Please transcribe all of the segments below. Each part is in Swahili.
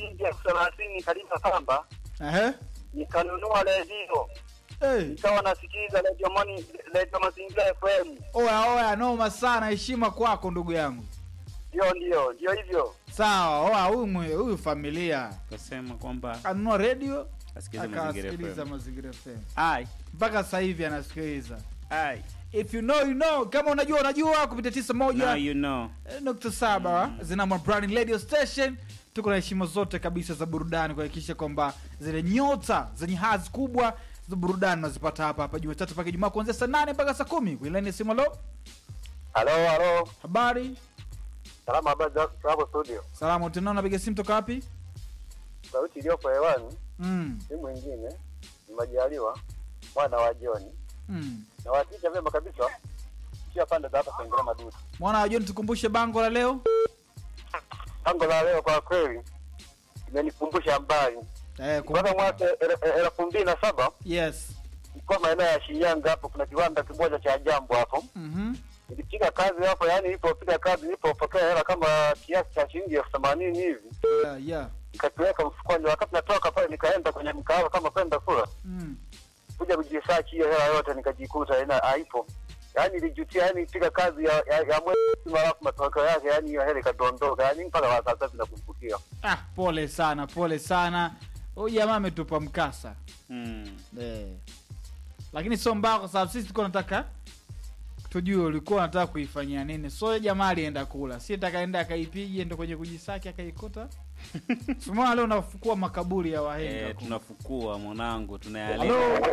shilingi elfu thelathini kalima kamba, Ehe. nikanunua redio Hey. nikawa nasikiliza redio Moni, redio Mazingira FM. Oya oya, noma sana, heshima kwako ndugu yangu. Ndio, ndio, ndio hivyo. Sawa, oya, huyu mwe- huyu familia Kasema kwamba kanunua redio asikilize mazingira akasikiliza FM. Mazingira FM Ai, mpaka sasa hivi anasikiliza. ai. If you know you know, kama unajua unajua, kupitia tisa moja Now you know. eh, nukta saba Zinama Brand Radio Station. Tuko na heshima zote kabisa za burudani kuhakikisha kwamba zile nyota zenye hadhi kubwa za burudani unazipata hapa hapa Jumatatu mpaka Ijumaa kuanzia saa nane mpaka saa kumi kuilani simu. Lo, Halo, halo. habari Salama, habari za hapo studio. salamu, tena napiga simu toka wapi? Sauti iliyopo hewani Mm, si mwingine ni Majaliwa mwana wa Joni mm. na wakicha vyema kabisa kia pande za hapa Sengera Maduti. Mwana wa John, tukumbushe bango la leo. Tango la leo kwa kweli imenikumbusha mbali. Eh, Kwanza kumbuka. mwaka el- el- elfu mbili na saba Yes. ilikuwa maeneo ya Shinyanga hapo, kuna kiwanda kimoja cha jambo hapo. Mhm. Nilipiga kazi hapo, yani nilipopiga kazi, nilipopokea hela kama kiasi cha shilingi elfu themanini hivi, Yeah, yeah. nikakiweka mfukoni. Wakati natoka pale, nikaenda kwenye mkahawa kama kwenda kula, Mm. kuja kujisearch hiyo hela yote, nikajikuta ina haipo. Yani nilijutia, yani piga kazi ya, ya, ya mwezi halafu matokeo yake, yani hiyo hela ikadondoka, yani mpaka wa sasa vinakumbukia. Ah, pole sana, pole sana. Huyu jamaa ametupa mkasa. Mm. Eh. Lakini sio mbaya kwa sababu sisi tulikuwa tunataka tujue ulikuwa unataka kuifanyia nini. So yule jamaa alienda kula. Si atakaenda akaipige ndo kwenye kujisaki akaikuta. Sumana leo unafukua makaburi ya wahenga. Eh, huko. tunafukua mwanangu, Halo, tunayaleta.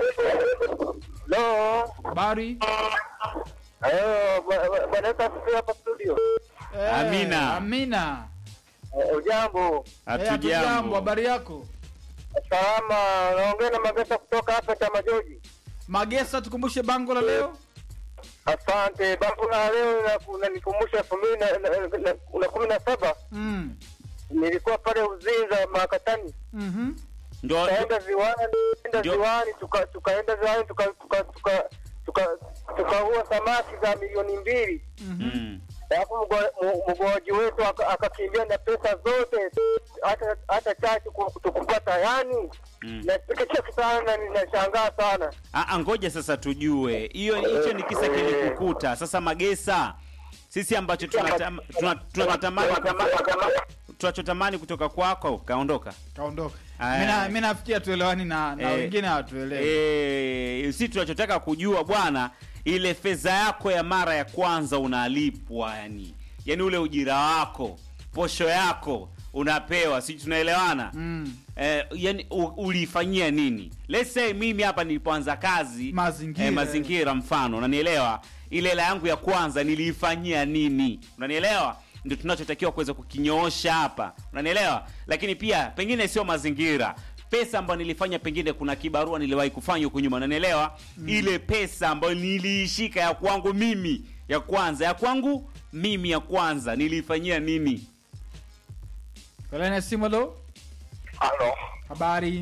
Hello. habari? Ayo, bwana asifiwe hapa studio. Eh, Amina. Amina. Eh, Ujambo. Eh, hatujambo. Hatujambo. Habari yako? Salama, naongea na Magesa kutoka hapa Chama Joji. Magesa, tukumbushe bango la leo. Asante. Bango la leo na- unanikumbusha elfu mbili na- na- na- na kumi na saba Mm. nilikuwa pale Uzinza Makatani, Mhm. Ndio tukaenda ziwani, enda Ndio. ziwani, tuka- tukaenda ziwani tuka tuka tuka tuka tukaua samaki za milioni mbili, Mhm. Mm. alafu mgo- mu- mgoaji wetu aka- akakimbia na pesa zote, hata hata chachu ku- tukupata. Yani Mm. nasikitika sana na ninashangaa sana. Ah, ah, ngoja sasa tujue hiyo hicho ni kisa kilikukuta. Sasa Magesa, sisi ambacho tunatam- tuna- tunachotamani tunachotamani kutoka kwako kaondoka. Kaondoka. Aya. Mimi na- mimi nafikia tuelewani na na Eh, wengine hawatuelewi. Eh, si tunachotaka kujua bwana, ile fedha yako ya mara ya kwanza unalipwa, yani yani ule ujira wako, posho yako unapewa, si tunaelewana? Mm. Eh, yani u- uliifanyia nini? Let's say mimi hapa nilipoanza kazi Mazingira. eh, mazingira mfano, unanielewa? Ile hela yangu ya kwanza niliifanyia nini? Unanielewa? Ndio tunachotakiwa kuweza kukinyoosha hapa, unanielewa? Lakini pia pengine sio mazingira pesa ambayo nilifanya, pengine kuna kibarua niliwahi kufanya huko nyuma, unanielewa? Ile pesa ambayo niliishika ya kwangu mimi ya kwanza, ya kwangu mimi ya kwanza niliifanyia nini? Kalene simu lo. Halo, Habari.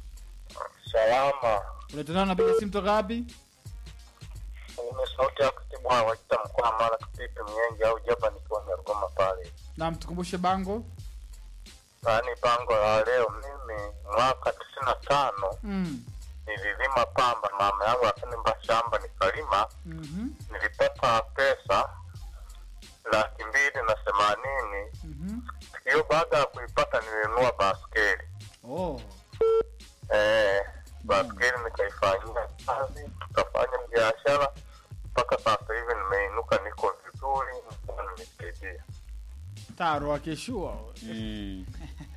salama. Unatunana napiga simu toka wapi? Mimi sauti ya katibu wa Wajita mkoa wa Mara Kipipi Mnyenje au Jaba nikiwa Nyarugoma pale. Na mtukumbushe bango. Yaani bango la leo, mimi mwaka tisini na tano Mm. nililima pamba, mama yangu akanimba shamba nikalima, Mhm. nilipata pesa laki mbili na themanini. Mhm. Hiyo baada ya kuipata nilinunua baskeli Oh. eh, baskeli nikaifanyia kazi, tukafanya biashara mpaka sasa hivi nimeinuka, niko vizuri, Mungu nimesaidia. Taro akishua. Mm.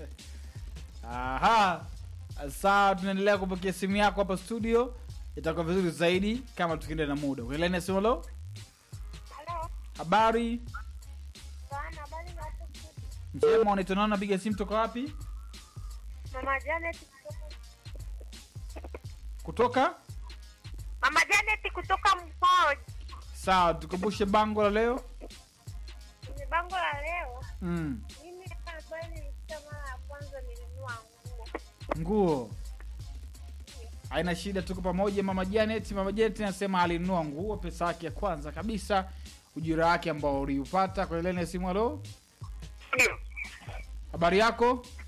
Aha. Sawa, tunaendelea kupokea simu yako hapa studio. Itakuwa vizuri zaidi kama tukienda na muda. Kalene simu lo. Halo, Habari. bana, habari za hapo studio? Njema, unatunana napiga simu toka wapi? Mama Janet kutoka Kutoka? Mama Janet kutoka Mkoji. Sawa, tukumbushe bango la leo. Kwenye bango la leo, Mm. mimi hapa ambayo nilisikia mara ya kwanza nilinunua nguo. Nguo. Haina shida, tuko pamoja. Mama Janet, Mama Janet anasema alinunua nguo, pesa yake ya kwanza kabisa, ujira wake ambao uliupata. Kwa ile simu, halo, habari yako?